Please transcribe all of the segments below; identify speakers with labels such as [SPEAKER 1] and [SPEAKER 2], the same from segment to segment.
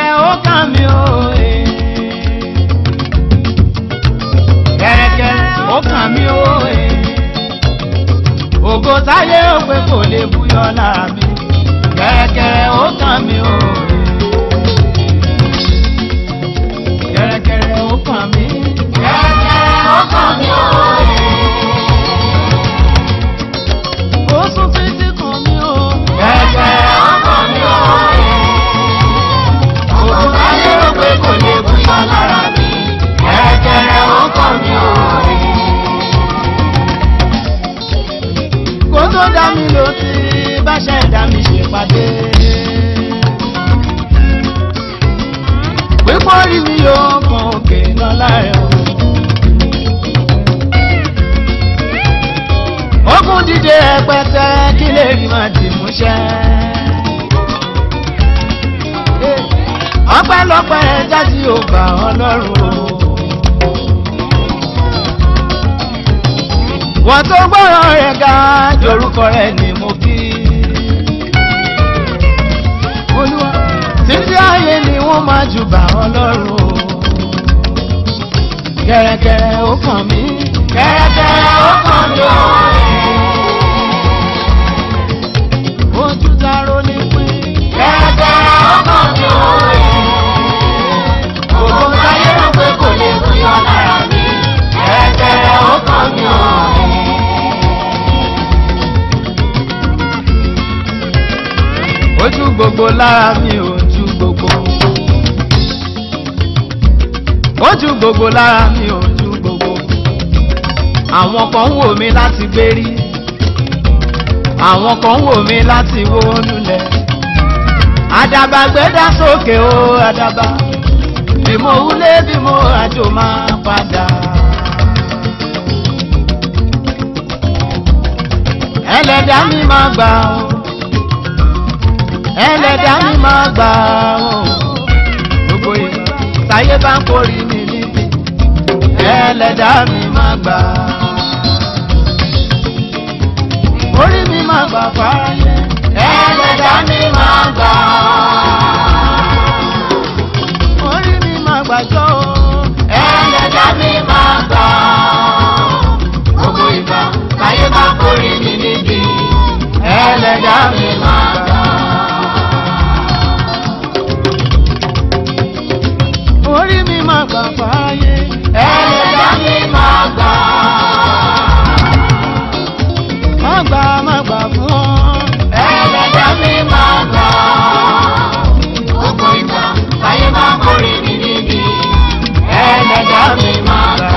[SPEAKER 1] kẹ̀rẹ̀kẹ̀rẹ̀ ó kàn mí o. eh. kẹ̀rẹ̀kẹ̀rẹ̀ ó kàn mí o. eh. ògo táyé ó pé kò lè búyọ lára mi. kẹ̀rẹ̀kẹ̀rẹ̀ ó kàn mí o. eh. kẹ̀rẹ̀kẹ̀rẹ̀ ó kàn mí.
[SPEAKER 2] Kẹ̀rẹ̀kẹ̀rẹ̀ ó kàn mí o.
[SPEAKER 1] ó sún títí kàn mí o.
[SPEAKER 2] Kẹ̀rẹ̀kẹ̀rẹ̀ ó kàn mí o. Ògo táyé rò pé kò lè búyọ lára mi. Kẹ̀rẹ̀kẹ̀rẹ̀ ó kàn mí o.
[SPEAKER 1] kó tó dá mi ló ti bá ṣẹ̀dá mi ṣèpàdé. pípọ́ rí mi yóò kan òkè lọ́la rẹ̀ o. ogun dídé ẹpẹtẹ kí lè rí máa dì mú ṣẹ́. ọpẹ́lọpẹ́ jáde ò bá ọlọ́run o. wọ́n tó gbọ́rọ̀ rẹ̀ ga jorúkọ rẹ̀ ni mo kí. olúwa títí ayé ni wọ́n máa jù bá ọlọ́run o. kẹ̀rẹ̀kẹ̀rẹ̀ ó kàn mí.
[SPEAKER 2] Kẹ̀rẹ̀kẹ̀rẹ̀ ó kàn mí o.
[SPEAKER 1] ojú dáró ní pín.
[SPEAKER 2] Kẹ̀rẹ̀kẹ̀rẹ̀ ó kàn mí o. Ògo táyé rò pé kò lè búyọ lára mi. Kẹ̀rẹ̀kẹ̀rẹ̀ ó kàn mí o.
[SPEAKER 1] ojú gbogbo lára mi ojú gbogbo. ojú gbogbo lára mi ojú gbogbo. àwọn kan ń wò mí láti gbérí. àwọn kan ń wò mí láti wó lulẹ̀. àdàbà gbẹ́dá sókè o àdàbà. bí mo wúlé bí mo àjò máa padà. ẹlẹ́dàá mi máa gbà ọ́ ẹlẹ́dàá mi máa gbà ọ́ gbogbo ìgbà táyé bá ń kórì mi níbi ẹlẹ́dàá mi máa gbà orí mi máa gbà fáyé
[SPEAKER 2] Ẹlẹ́dàá mi máa gbà
[SPEAKER 1] orí mi máa gbàjọ́ o.
[SPEAKER 2] Ẹlẹ́dàá mi máa gbà Gbogbo ìgbà táyé bá kórè mi níbi. Ẹlẹ́dàá mi máa gbà.
[SPEAKER 1] orí mi máa gbà fáyé
[SPEAKER 2] Ẹlẹ́dàá mi máa gbà.
[SPEAKER 1] má gbà má gbà fún ọ.
[SPEAKER 2] Ẹlẹ́dàá mi máa gbà. Gbogbo ìgbà táyé bá kórè mi níbi. Ẹlẹ́dàá mi máa gbà.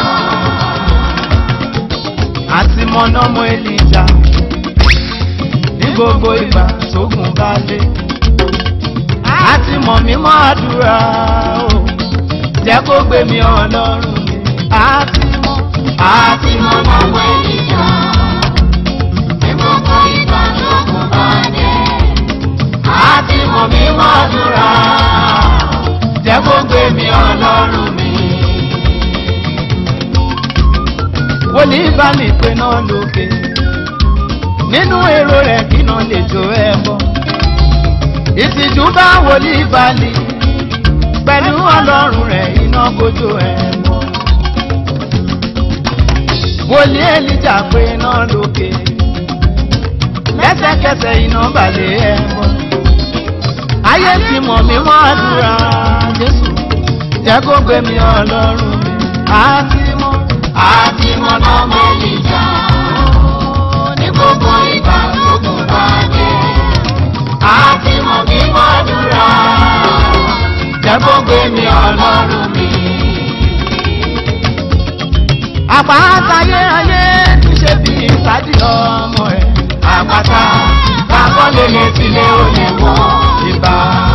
[SPEAKER 1] àti mọ̀nàmọ́ èlìjà ní gbogbo ìgbà tógun bá lé àti mọ̀ mímọ́ àdúrà o jẹ́ kó gbé mi ọlọ́run mi àti mọ̀
[SPEAKER 2] Àti mọ̀ lọ́wọ́ ènìyàn. Ní gbogbo ìgbà tó kù bá dé. Àti mọ̀ mí mọ́ dúrà.
[SPEAKER 1] jẹ́ kó gbé mi ọlọ́run mi. wòlíì bá mi pé náà lókè nínú èrò rẹ̀ kí náà lè jó ẹ bọ́ ìtìjú bá wòlíì balì pẹ̀lú ọlọ́run rẹ̀ iná kojú ẹ bọ́ wòlíì èlìjà pé náà lókè lẹ́sẹ̀kẹsẹ̀ iná balẹ̀ ẹ bọ́ ayé ti mọ̀ mí mọ́ àdúrà jésù jẹ́ kó gbé mi ọlọ́run mi àti mọ́
[SPEAKER 2] Àti mọ̀ lọ́wọ́ ènìyàn. Ní gbogbo ìgbà tó kù bá dé. Àti mọ̀ mí mọ́ dúrà.
[SPEAKER 1] jẹ́ kó gbé mi
[SPEAKER 2] Ọlọ́run mi.
[SPEAKER 1] àpáta ayé ayé ti ṣe bí ìsájì ọmọ ẹ̀
[SPEAKER 2] Àpáta kákọ́lé lè sílé ó lè wọ́.
[SPEAKER 1] ìbá.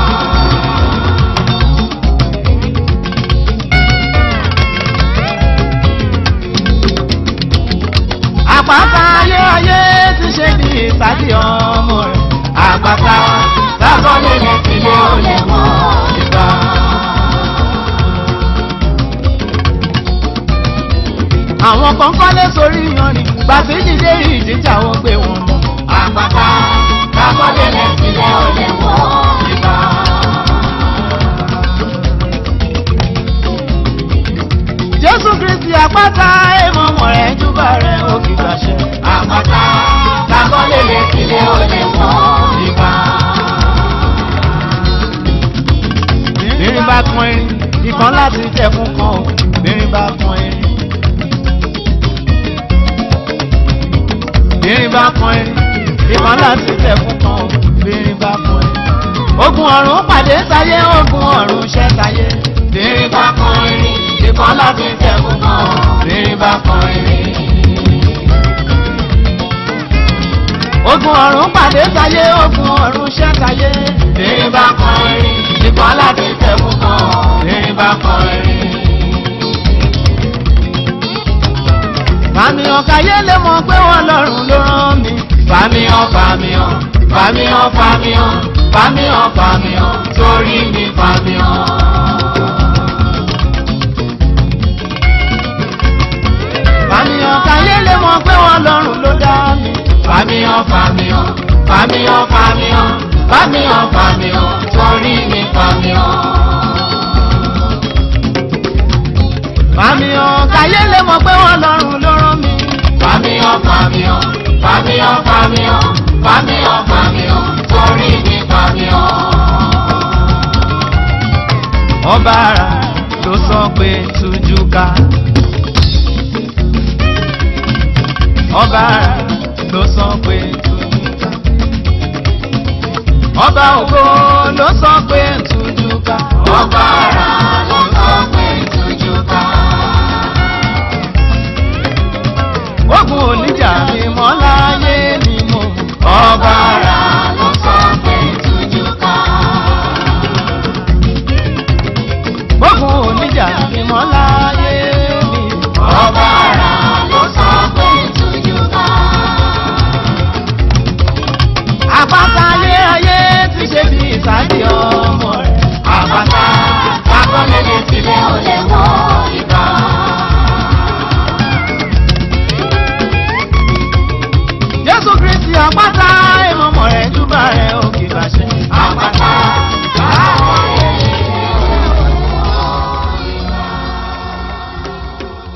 [SPEAKER 1] àpáta ayé ayé ti ṣe bí ìsájì ọmọ ẹ̀
[SPEAKER 2] Àpáta kákọ́lé lè sílé ó lè wọ́.
[SPEAKER 1] ìbá. àwọn kan kọ́lé sórí yanrìn gbàtí jíjẹ́ ìjíjà wọn gbé wọn lọ.
[SPEAKER 2] Àpáta kákọ́lé lè sílé ó lè wọ́.
[SPEAKER 1] ìbá.
[SPEAKER 2] bàtà lákọ́lé lè kílé ó lè mọ́ ìgbà.
[SPEAKER 1] bírin bá pọn irin ìkan láti jẹ̀kún kan o bírin bá pọn irin. bírin bá pọn irin ìkan láti jẹ̀kún kan o bírin bá pọn irin. ogun ọ̀run pàdé sáyé ogun ọ̀run ṣẹ́ sáyé.
[SPEAKER 2] Bírin bá kan irin, ìkan láti jẹ̀kún kan. Bírin bá kan irin.
[SPEAKER 1] ogun ọ̀run pàdé sáyé ogun ọ̀run ṣẹ́ sáyé.
[SPEAKER 2] Bírin bá kan irin, ìkan láti jẹ̀kún kan. Bírin bá kan irin.
[SPEAKER 1] fàmìhàn káyé lè mọ̀ pé wọ́n lọ́rùn ló rán mi.
[SPEAKER 2] Fàmíhàn fàmíhàn, fàmíhàn fàmíhàn, fàmíhàn fàmíhàn, torí mi fàmíhàn.
[SPEAKER 1] fàmìhàn káyé lè mọ̀ pé wọ́n lọ́rùn ló dá mi.
[SPEAKER 2] Fàmíhàn fàmíhàn, fàmíhàn fàmíhàn, fàmíhàn fàmíhàn, torí mi fàmíhàn.
[SPEAKER 1] fàmìhàn káyé lè mọ̀ pé wọ́n lọ́rùn ló rán mi.
[SPEAKER 2] Fàmíhàn fàmíhàn, fàmíhàn fàmíhàn, fàmíhàn fàmíhàn, torí mi fàmíhàn.
[SPEAKER 1] ọba ara ló sọ pé tújú ká. ọba ara ló sọ pé tújú ká. ọba ògo ló sọ pé tújú ká.
[SPEAKER 2] Ọba